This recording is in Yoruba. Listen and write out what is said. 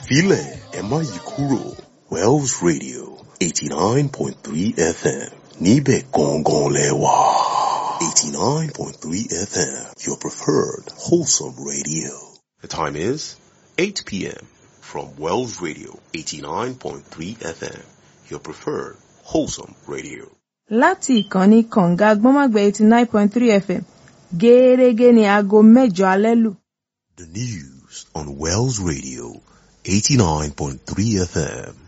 filẹ̀ ẹ má yí kúrò Wells Radio eighty nine point three FM níbẹ̀ gangan lẹ wà. eighty nine point three FM your preferred wholesome radio. The time is eight p.m. from Wells Radio eighty nine point three FM your preferred wholesome radio. láti ìkànnì kànga gbọ́nmágbẹ́ eighty nine point three fm gẹ́ẹ́rẹ́gẹ́ ní aago mẹ́jọ alẹ́ lù. The news on Wells Radio 89.3 FM.